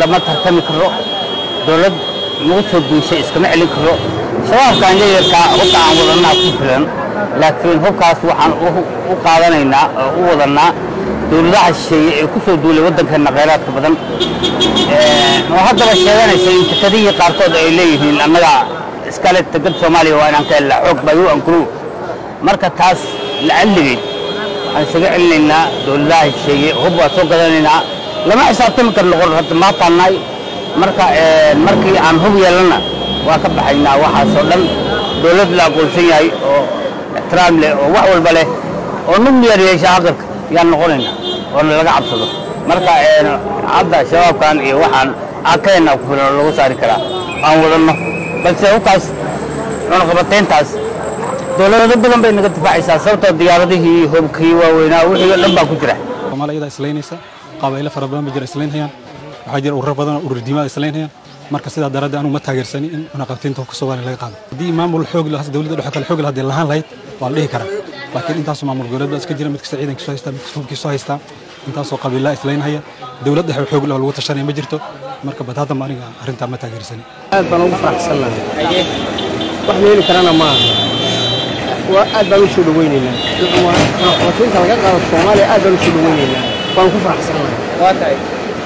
lama tartami karo dowlad nagu soo duushay iskama celin karo shabaabkaan leeyarkaa hubka aan wadannaa ku filan laakiin hubkaas waxaan u qaadanaynaa oo u wadannaa dowladaha shisheeye ee ku soo duulay waddankeenna khayraadka badan oo haddaba sheeganaysa in takadihii qaarkood ay leeyihiin annaga iskale tegad soomaaliya waa inaan ka helnaa xoog bayu ankuru marka taas lacalligeed waxaan isaga celinaynaa dowladaha shisheeye hub waa soo gadanaynaa lama xisaabtami karno qor hadda maataannaay marka markii aan hub yeelanna waa ka baxaynaa waxaasoo dhan dowlad la aqoonsan yahay oo ixtiraam leh oo wax walba leh oo nuclear yeesha aqalka yaan noqonaynaa oona laga cabsado marka hadda shabaabkan iyo waxaan akeenna ku filan oo lagu saari karaa aan wadanno balse hubkaas cunaqabatayntaas dowlado badan bay naga difaacaysaa sababtoo diyaaradihii hubkii waaweynaa wixii o dhan baa ku jira soomaaliya iyadaa islaynaysa qabaa'ilo fara badan ba jira islaynhayaan waxaa jira ururo badan oo urur diimaada islaynhayaan marka sidaa daraaddeed anugu ma taageersani in cunaqabataynta hubka soomaaliya laga qaado haddii maamul xoog lahaa dowladda dhexe kale xoog lahaa dee lahaan lahayd waa la dhihi karaa laakiin intaasoo maamul goboleed baa iska jira mid kasta ciidankiisu haystaa mid kasta hubkiisu haystaa intaasoo qabiilaa islaynhaya dowlad dhexe xoog lahaa lagu tashanaya ma jirto marka bad haddaba aniga arrintaa ma taageersani aad baan ugu faraxsannahay wax la heli karana maaha waa aad baan u soo dhawaynaynaa cunaqabataynta laga qaado soomaaliya aad baan u soo dhawaynaynaa waan ku faraxsannahay waa tahay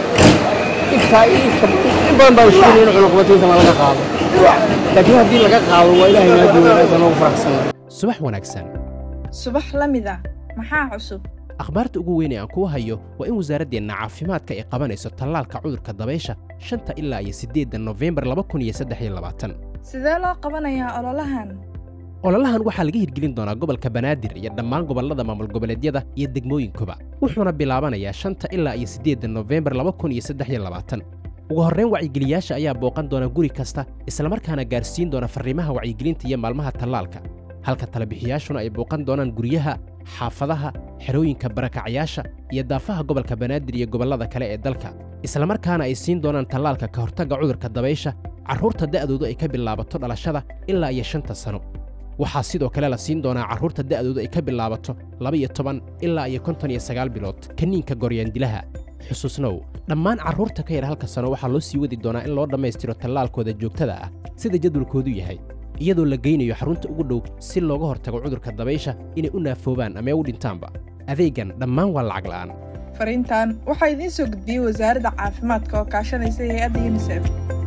intaa in badan baan sugayna in cunaqabataynta ma laga qaado laakiin haddii laga qaado waa ilaahay noo jooga aad baan ugu faraxsannahay subax wanaagsan subax la mid ah maxaa cusub akhbaarta ugu weyn ee aan kuu hayo waa in wasaaraddeenna caafimaadka ay qabanayso tallaalka cudurka dabaysha shanta ilaa iyo siddeedda nofembar laba kun iyo saddex iyo labaatan sidee loo qabanayaa ololahan ololahan waxaa laga hirgelin doonaa gobolka banaadir iyo dhammaan gobollada maamul goboleedyada iyo degmooyinkuba wuxuuna bilaabanayaa shanta ilaa iyo siddeedda nofembar laba kun iyo saddex iyo labaatan ugu horrayn wacyigeliyaasha ayaa booqan doona guri kasta islamarkaana gaarsiin doona farriimaha wacyigelinta iyo maalmaha tallaalka halka talabixiyaashuna ay booqan doonaan guryaha xaafadaha xerooyinka barakacyaasha iyo daafaha gobolka banaadir iyo gobollada kale ee dalka islamarkaana ay siin doonaan tallaalka ka hortagga cudurka dabaysha carruurta da'doodu ay ka bilaabato dhalashada ilaa iyo shanta sano waxaa sidoo kale la siin doonaa carruurta da'doodu ay ka bilaabato laba-iyo toban ilaa iyo konton iyo sagaal bilood kaniinka goryaandilaha xusuusnow dhammaan carruurta ka yar halka sano waxaa loo sii wadi doonaa in loo dhammaystiro tallaalkooda joogtada ah sida jadwalkoodu yahay iyadoo la geynayo xarunta ugu dhow si looga hortago cudurka dabaysha inay u naafoobaan ama u dhintaanba adeegan dhammaan waa lacag la'aan fariintan waxaa idiin soo gudbiyey wasaaradda caafimaadka oo kaashanaysa hay-adda yunisef